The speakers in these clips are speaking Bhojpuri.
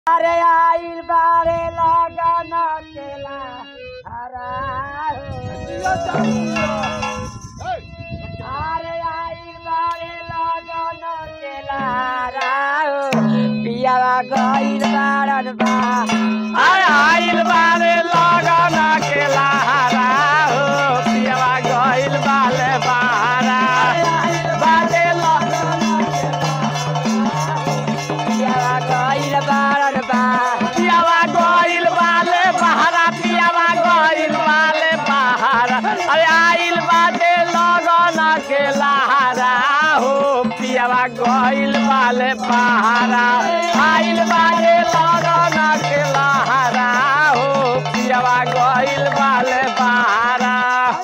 अरे आइल बारे लगन केला हरा अरे आइल बारे लगन केला हरा पियावा गइल बारन बा अरे आइल बारे लगन के लहरा हो पियवा गइल बाले बहारा बाले पियावा गइल बारन बा पियवा गइल बाले बहारा पियवा गइल बाले बहारा अरे आइल बाटे लगन के लहरा हो पियवा गइल बाले बहारा आइल बाटे लगन के लहरा हो पियवा गइल बाले बहारा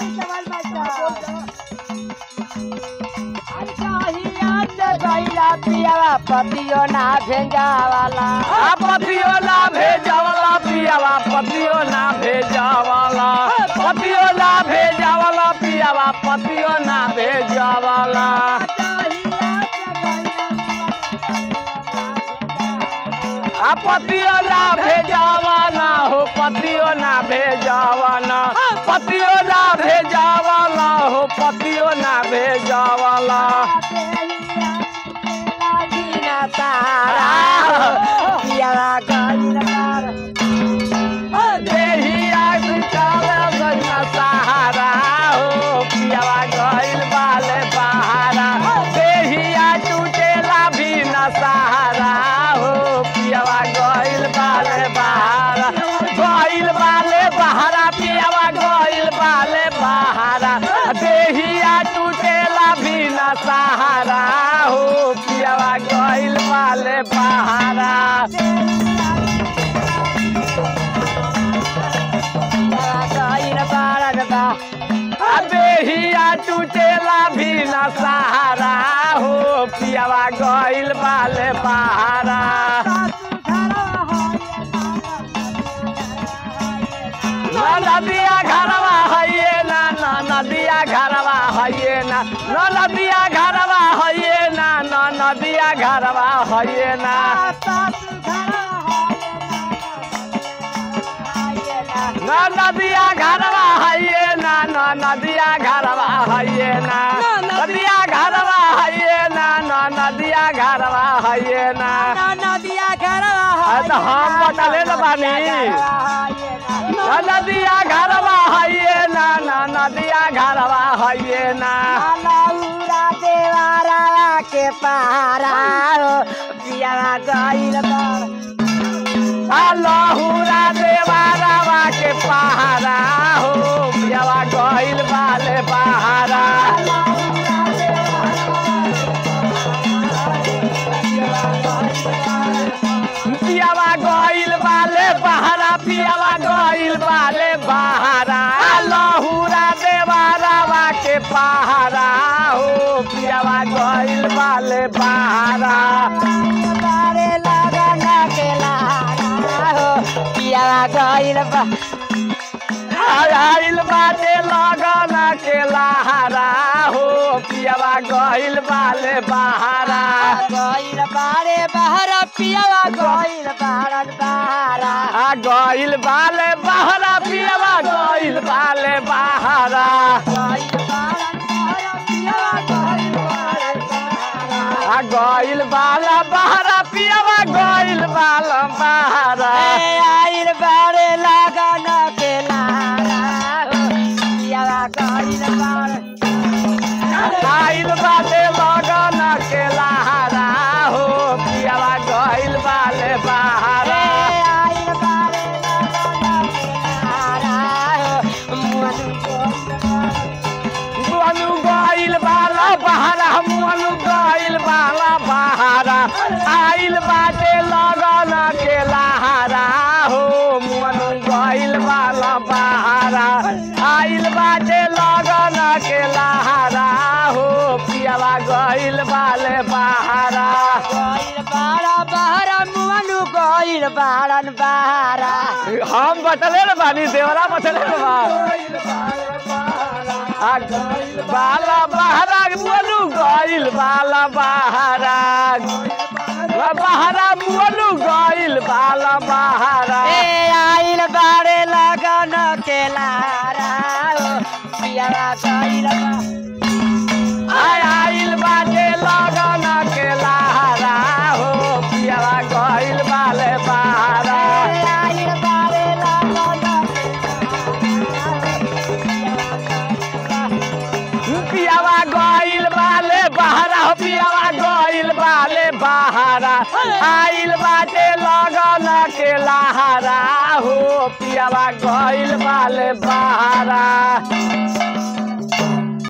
पियावा पतियो ना भेंजावाला आ पतियो ना भेजावला पियावा पतियो ना भेजावला पतियो ना भेजावला पियावा पतियो ना भेजावला आ पतियो ना भेजावला हो पतियो ना भेजावला पतियो ना भेजावला हो पतियो ना भेजावला पियावा गइल बारन देहिया बिचारा गइला सहारा हो पियावा गइल बाले बहारा देहिया टूटेला भी न सहारा हो पियावा गइल बाले बहारा गइल बाले बहारा पियावा गइल बाले बहारा देहिया टूटेला भी न सहारा हो पियावा गइल बाले बहारा गइल बारन बा देहिया टूटेला भी न सहारा हो पियावा गइल बाले बहारा न नदिया घरवा हइये ना न नदिया घरवा हइये ना न नदिया घरवा हइये ना न नदिया घरवा हइये ना न नदिया घरवा हइये ना न नदिया घरवा हइये ना नदिया घरवा हइये ना न नदिया घरवा हइये ना नदिया घरवा अरे तो हम बतले न बानी न नदिया घरवा हइये ना न नदिया घरवा हइये ना लौरा देवारा के पहारा पियावा गइल बार आ लहुरा देवारावा के पहारा हो पियावा गइल बाले पहारा पियावा गइल बाले बहारा पियावा गइल बाले बहारा लहुरा देवारावा के पहारा हो पियावा गइल बाले बहारा बारे लगन के लहारा हो पियावा गइल बा आइल बाटे लगन के लहारा हो पियावा गइल बाले बहारा गइल बारे बहरा पियावा गइल बारन बहारा आ गइल बाले बहारा पियावा गइल बाले बहारा गइल बारन बहरा पियावा गइल बारन बहारा आ गइल बाला बहारा पियावा गइल बाला बहारा ए आइल बारे लगन के लहारा हो पियावा गइल बारन आइल बाटे लगन के लहारा हो पियावा गइल बाले बहारा आइल बारे लगन के लहारा हो मुअन मुअनु गइल बाला बहारा मुअनु गइल बाला बहारा आइल बाटे लगन के लहारा हो मुअनु गइल बाला बहारा आइल बाटे लगन के लहारा हो पियावा गइल बाले बहारा गइल बारा बहरा मुअनु गइल बारन बहारा हम बतले न बानी देवरा बतले न बा आ बाला बहारा बोलू गइल बाला बहारा बहरा मुअलू गइल बाला बहरा ए आइल बारे लगन के लारा हो पियावा गइल बा आय आइल बाटे लगन के लहरा हो पियावा गइल बाले बहरा ए आइल बारे लगन के पियावा गइल बाले बहरा हो पियावा गइल बाले बहरा आइल बाटे लगन के लहरा हो पियावा गइल बाले बहरा